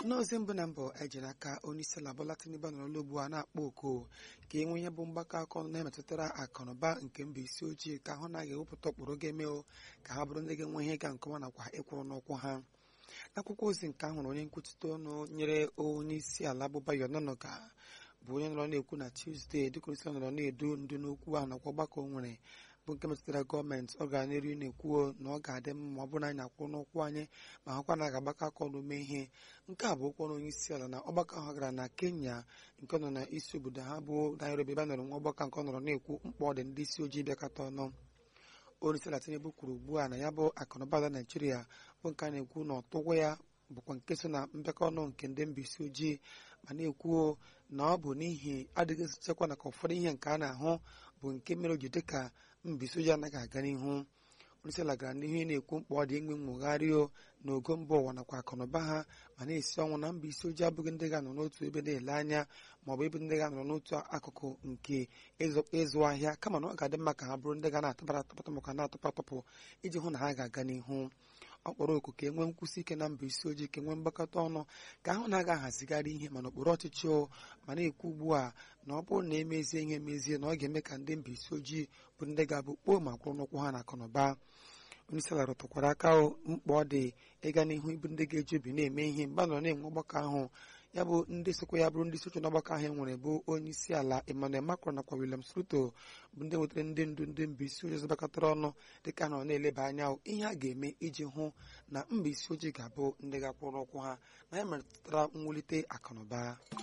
n'ozi mbụ na mbụ ejiri aka onyeisi ala Bola Tinubu nọrọla ugbu a na-akpọ oku ka e nwee ihe bụ mgbakọ aka ọnụ na-emetụtara akụnụba nke mba isi ojii ka ahụ na ga-ewepụta ụkpụrụ ga-eme ka ha bụrụ ndị ga-enwe ihe ịga nke ọma nakwa ịkwụrụ n'ụkwụ ha n'akwụkwọ ozi nke ahụrụ onye nkwuchite ọnụ nyere onye isi ala bụ Bayo Onanuga bụ onye nọrọ na-ekwu na Tuzdee dịka onye isi ala nọrọ na-edu ndu n'okwu ahụ nakwa ọgbakọ o nwere bụ nke metụtara gọọmenti ọ gara n'elu na-ekwuo na ọ ga-adị mma ma ọ bụrụ na anyị akwụ n'ụkwụ anyị ma hụkwa na a ga-agbakọ aka ọnụ mee ihe nke a bụ okwu ọnụ onye isi ala na ọgbakọ ahụ gara na Kenya nke nọ na isi obodo ha bụ Nairobi ebe a nọrọ nwa ọgbakọ nke ọ nọrọ na-ekwu mkpa ọ dị ndị isi ojii bịakọta ọnụ onye isi ala Tinubu kwuru ugbu a na ya bụ akụnụba ala Naijiria bụ nke a na-ekwu na ọtụgwọ ya bụkwa nke so na mbịakọ ọnụ nke ndị mba isi ojii ma na-ekwuo na ọ bụ n'ihi adịghị nchekwa na ka ụfọdụ ihe nke a na-ahụ bụ nke mere o ji dịka mba isi ojii anaghị aga n'ihu onyeisiala gara n'ihu na-ekwu mkpa ọ dị inwe nwogharị n'ogo mba ụwa nakwa akụnụba ha ma na-esi ọnwụ na mba isi ojii abụghị ndị ga-anọ n'otu ebe na-ele anya ma ọ bụ ebe ndị ga-anọ n'otu akụkụ nke ịzụ ahịa kama na ọ ga-adị mma ka ha bụrụ ndị ga na-atụbara atụpatụ maka na-atụpụ atụpụ iji hụ na ha ga-aga n'ihu ọ kpọrọ oku ka e nwee nkwụsị ike na mba isi ojii ka e nwee mgbakọta ọnụ ka ahụ na-aga ahazigharị ihe mana okpuru ọchịchị o ma na-ekwu ugbu a na ọ bụrụ na emezie ihe emezie na ọ ga-eme ka ndị mba isi ojii bụ ndị ga-abụ kpoo ma kwụrụ n'ụkwụ ha na akụnụba onyeisiala rụtụkwara aka mkpa ọ dị ịga n'ihu ịbụ ndị ga-eji obi na-eme ihe mgbe a nọrọ na-enwe ọgbakọ ahụ ya bụ ndị sokwa ya bụrụ ndị sochi n'ọgbakọ ahụ enwere bụ onye isi ala Emmanuel Macron nakwa William Ruto bụ ndị nwetara ndị ndu ndị mba isi ojii zọbakọtara ọnụ dịka nọ na-eleba anya ihe a ga-eme iji hụ na mba isi ojii ga-abụ ndị ga-akwụrụ ụkwụ ha na ya metụtara mwulite akụnụba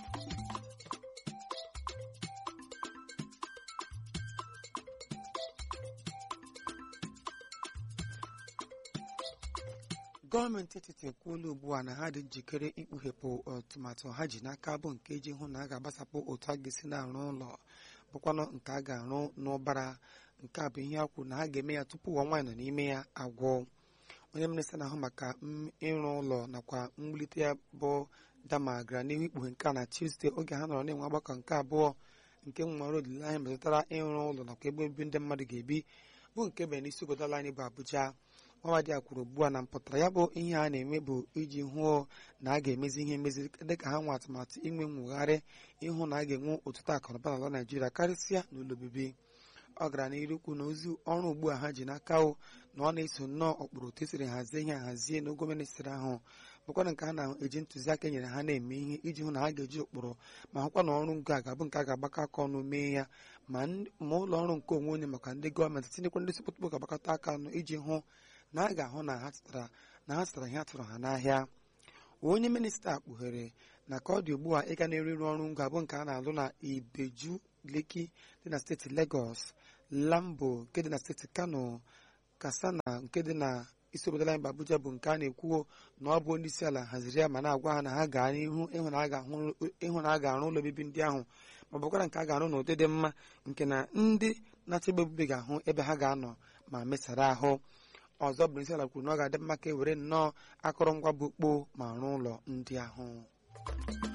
gọọmenti etiti ekwuola ugbu a na ha dị njikere ikpughepụ atụmatụ ha ji n'aka bụ nke iji hụ na a ga-agbasapụ otu a ga-esi na-arụ ụlọ bụkwanụ nke a ga-arụ n'ụbara nke a bụ ihe a kwuru na ha ga-eme ya tupu ọnwa nọ n'ime ya agwụ onye minista na-ahụ maka ịrụ ụlọ nakwa mwulite ya bụ dama gara n'ihu ikpughe nke a na Tuzdee oge ha nọrọ na-enwe ọgbakọ nke abụọ nke nwere olileanya metụtara ịrụ ụlọ nakwa ebe obibi ndị mmadụ ga-ebi bụ nke mere n'isi obodo ala anyị bụ Abuja Nwawadi a kwuru ugbu a na mpụtara ya bụ ihe a na-eme bụ iji hụo na a ga-emezi ihe emezi dịka ha nwe atụmatụ inwe nwogharị ịhụ na a ga-enwe ọtụtụ akụnụba n'ala Naijiria karịsịa n'ụlọ obibi ọ gara n'iru kwu na ozi ọrụ ugbu a ha ji n'aka na ọ na-eso nnọọ ụkpụrụ otu esiri hazie ihe hazie n'ogo ministri ahụ bụkwana nke ha na-eji ntụziaka nyere ha na-eme ihe iji hụ na ha ga-eji ụkpụrụ ma hụkwa na ọrụ ngo a ga-abụ nke a ga-agbakọ aka ọnụ mee ya ma ụlọ ọrụ nke onwe onye maka ndị gọọmenti tinyekwa ndị sipụtụpụ ga-agbakọta aka ọnụ iji hụ na a ga-ahụ na ha tụtara na ha tụtara ihe a tụrụ ha n'ahịa onye minista kpughere na ka ọ dị ugbu a ịga na-eru ịrụ ọrụ ngo abụ nke a na-alụ na Ibeju Lekki dị na steeti Lagos Lambo nke dị na steeti Kano Katsina nke dị na isi obodo anyị bụ Abuja bụ nke a na-ekwuo na ọ bụ onye isi ala haziri ya ma na-agwa ha na ha gaa n'ihu ịhụ na a ga-arụ ụlọ obibi ndị ahụ ma bụkwara nke a ga-arụ n'ụdị dị mma nke na ndị na-achọgbe obibi ga-ahụ ebe ha ga-anọ ma mesara ahụ ọzọ bụ isi ala kwuru na ọ ga-adị mma ka e were nnọọ akụrụngwa bụ kpoo ma rụọ ụlọ ndị ahụ